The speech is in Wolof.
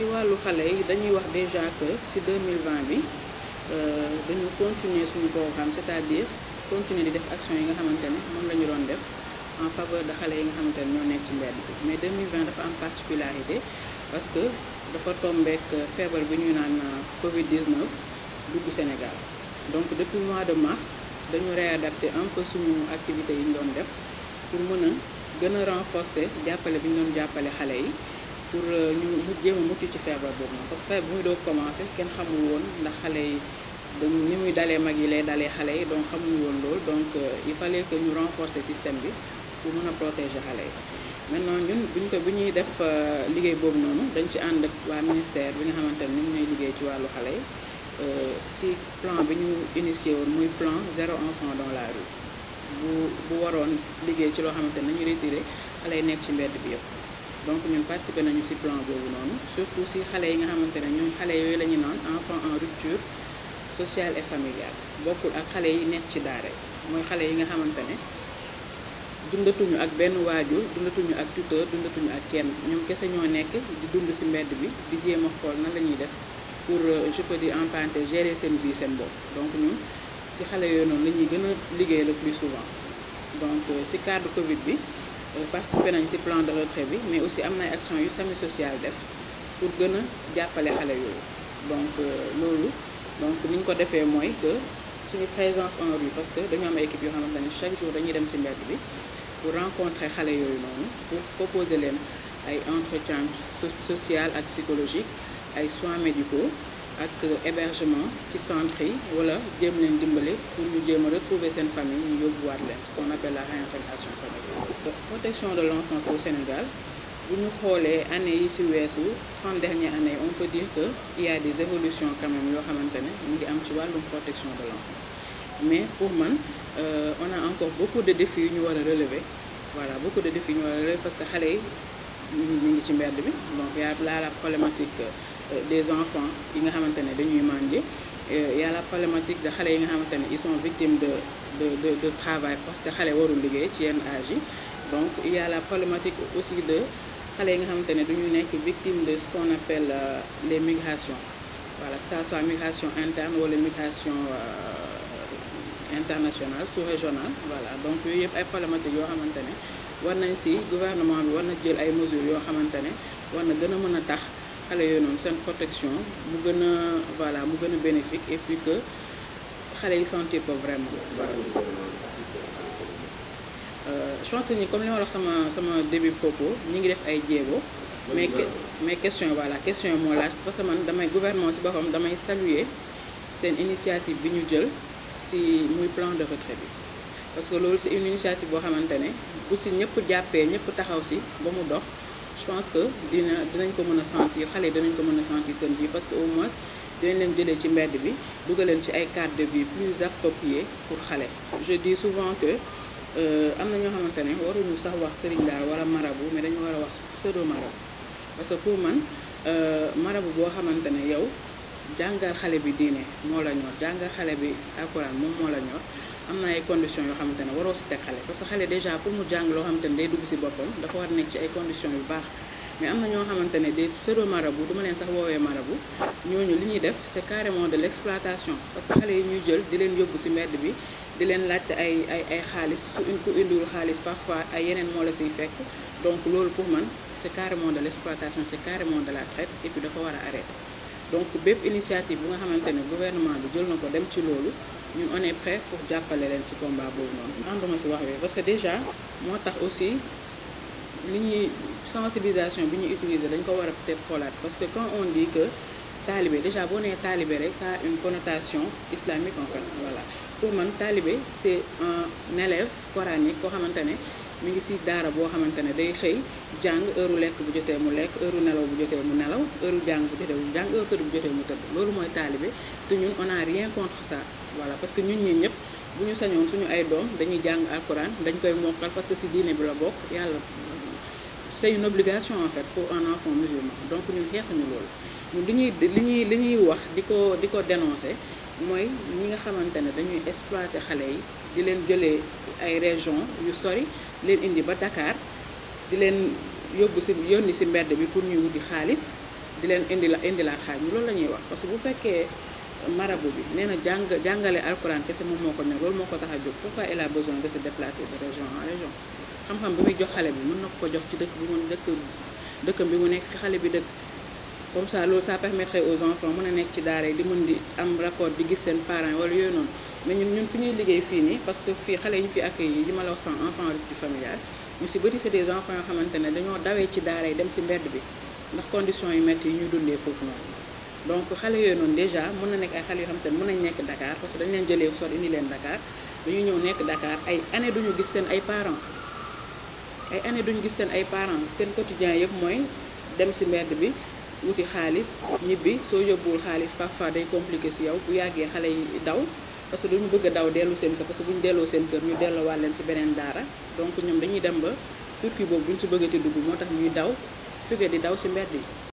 ci wàllu xale yi dañuy wax déjà que ci 2020 bi dañu continuer suñu programme c'est-à-dire continuer di def action yi nga xamante ne moom la ñu doon def en faveur de xale yi nga xamante ne ñoo nekk ci mbedd bi mais 2020 dafa am particularité parce que dafa tombeek feebar bi ñuy naan Covid 19 dugg Sénégal donc depuis mois de mars dañu réadapter un peu suñu activités yi ñu doon def pour mën a gën a renforcer jàppale bi ñu doon jàppale xale yi pour ñu mu jéem a mucc ci feebar boobu noonu parce que feebar bu muy doog commencé kenn xamul woon ndax xale yi dañu ni muy dalee mag yi lay dalee xale yi donc xamuñu woon loolu donc il fallait que ñu renforcer système bi pour mën a protéger xale yi maintenant ñun buñ ko bu ñuy def liggéey boobu noonu dañ ci ànd ak waa ministère bi nga xamante ne ni ñooy liggéey ci wàllu xale yi si plan bi ñu initié woon muy plan zéro enfant dans la rue bu bu waroon liggéey ci loo xamante ne nañu retiré xale yi nekk ci mbedd bi yëpp donc ñun participé nañu ci plan boobu noonu surtout si xale yi nga xamante ne ñun xale yooyu la ñu naan enfant en rupture sociale et familiale bokkul ak xale yi nekk ci daara mooy xale yi nga xamante ne dundatuñu ak benn waajur dundatuñu ak tuteur dundatuñu ak kenn ñoom kese ñoo nekk di dund ci mbedd bi di jéem a xool nan la ñuy def pour je peux dire en parenthèse gérer seen vie seen bopp donc ñun ci xale yooyu noonu la ñuy gën a liggéey le plus souvent donc ci cadre Covid bi participé nañ ci plan de retrait bi mais aussi am na ay action yu sami social def pour gën a jàppale xale yooyu donc loolu donc ni ñu ko defee mooy que suñu présence en rue parce que dañu am ay équipe yoo xamante ne chaque jour dañuy dem ci mbedd bi pour rencontrer xale yooyu noonu pour proposer leen ay entretien social ak psychologique ay soins médicaux ak hébergement ci centre yi wala jéem leen dimbale pour ñu jéem a retrouver seen famille ñu yóbbuwaat leen ce qu'on appelle la réintégration familiale. donc protection de l'enfance au Sénégal bu ñu xoolee année yi ci weesu 30 dernières années on peut dire que il y a des évolutions quand même yoo xamante ne mu ngi am ci wàllum protection de l'enfance mais pour man euh, on a encore beaucoup de défis yu ñu war a relever voilà beaucoup de défis yu ñu war a relever parce que xale yi ñu ngi ci mbedd bi donc y a la la problématique euh, des enfants yi nga xamante ne dañuy màndi y a la problématique de xale yi nga xamante ne ils sont victimes de de de de travail parce que xale warul liggéey ci yenn âge yi donc il y a la problématique aussi de xale yi nga xamante ne duñu nekk victime de ce qu'on appelle euh, les migrations voilà que ça soit migration interne wala migration internationale sous-régionale voilà donc yooyu yëpp ay problématiques yoo xamante ne war nañ ci gouvernement bi war na jël ay mesures yoo xamante ne war na gën a mën a tax xale yooyu noonu seen protection mu gën a voilà mu gën a bénéfique et puis que xale yi sentir ko vraiment voilà je pense que ni comme li ma wax sama sama début propos ñi ngi def ay jéego mais mais question voilà question yi moo laaj parce que man damay gouvernement ci boppam damay saluer seen initiative bi ñu jël ci muy plan de retrait bi parce que loolu c'est une initiative boo xamante ne bu ci ñëpp jàppee ñëpp taxaw ci ba mu dox je pense que dina dinañ ko mën a sentir xale yi dinañ ko mën a sentir seen vie parce que au moins dinañ leen jëlee ci mbedd bi dugal leen ci ay cadre de vie plus approprié pour xale je dis souvent que am na ñoo xamante ne waruñu sax wax sëriñ daal wala marabu mais dañu war a wax pseudo marabu parce que pour man marabu boo xamante ne yow jàngal xale bi diine moo la ñor jàngal xale bi alxuraan moom moo la ñor am na ay conditions yoo xamante ne waroo si teg xale parce que xale déjà pour mu jàng loo xamante ne day dugg si boppam dafa war nekk ci ay conditions yu baax mais am na ñoo xamante ne des pseudo marabu duma leen sax woowee marabu ñooñu li ñuy def c'est carrément de l'exploitation parce que xale yi ñuy jël di leen yóbbu si mbedd bi di leen laajte ay ay ay xaalis su ku indiwul xaalis parfois ay yeneen moo la siy fekk donc loolu pour man c'est carrément de l'exploitation c'est carrément de la traite et puis dafa war a arrêter donc bépp initiative bu nga xamante ne gouvernement bi jël na ko dem ci loolu ñun on est prêt pour jàppale leen ci combat boobu noonu ànduma si wax bi parce que déjà moo tax aussi li ñuy sensibilisation bi ñuy utiliser dañ ko war a peut-être xoolaat parce que quand on dit que talibé déjà boo nee talibé rek ça a une connotation islamique en fait voilà pour man talibé c'est un élève coranique koo xamante ne mi ngi ci daara boo xamante ne day xëy jàng heure lekk bu jotee mu lekk heure nelaw bu jotee mu nelaw heure jàng bu jotee mu jàng heure tëdd bu jotee mu tëdd loolu mooy talibé te ñun on a rien contre ça voilà parce que ñun ñi ñëpp bu ñu sañoon suñu ay doom dañuy jàng alquran dañ koy mokkal parce que ci diine bi la bokk yàlla c'est une obligation en fait pour un enfant musulman donc ñun xeexuñu loolu ñun li ñuy li ñuy li ñuy wax di ko di ko dénoncer mooy ñi nga xamante ne dañuy exploiter xale yi di leen jëlee ay région yu sori leen indi ba Dakar di leen yóbbu ci yónni ci mbedd bi pour ñuy wuti xaalis di leen indi la indi laa xaaj ñu loolu la ñuy wax parce que bu fekkee marabu bi nee na jàng jàngale alquran kese moom moo ko ne loolu moo ko tax a jóg pourquoi il a besoin de se déplacer de région en région xam-xam bi muy jox xale bi mën na ko jox ci dëkk bi mu dëkk dëkkam bi mu nekk fi xale bi dëkk comme ça loolu ça permettrait aux enfants mën a nekk ci daara yi di mën di am rapport di gis seen parents wala yooyu noonu mais ñun ñun fi ñuy liggéey fii nii parce que fii xale yi ñu fi accueilli yi ma la wax sans enfant rupture familiale ñu si bëri c'est des enfants yoo xamante ne dañoo dawee ci daara yi dem si mbedd bi ndax conditions yu métti yi ñu dundee foofu noonu donc xale yooyu noonu déjà mën na nekk ay xale yoo xamante ne mën nañ nekk Dakar parce que dañu leen jëlee sot indi leen Dakar dañuy ñëw nekk Dakar ay année duñu gis seen ay parents ay année duñu gis seen ay parents seen quotidien yëpp mooy dem si mbedd bi wuti xaalis ñibbi soo yóbbuwul xaalis parfois day compliqué si yow bu yàggee xale yi daw parce que duñu bëgg a daw dellu seen kër parce que bu ñu delloo seen kër ñu delloowaat leen ci beneen daara donc ñoom dañuy dem ba turki boobu duñ ci bëggati dugg moo tax ñuy daw jóge di daw ci mbedd yi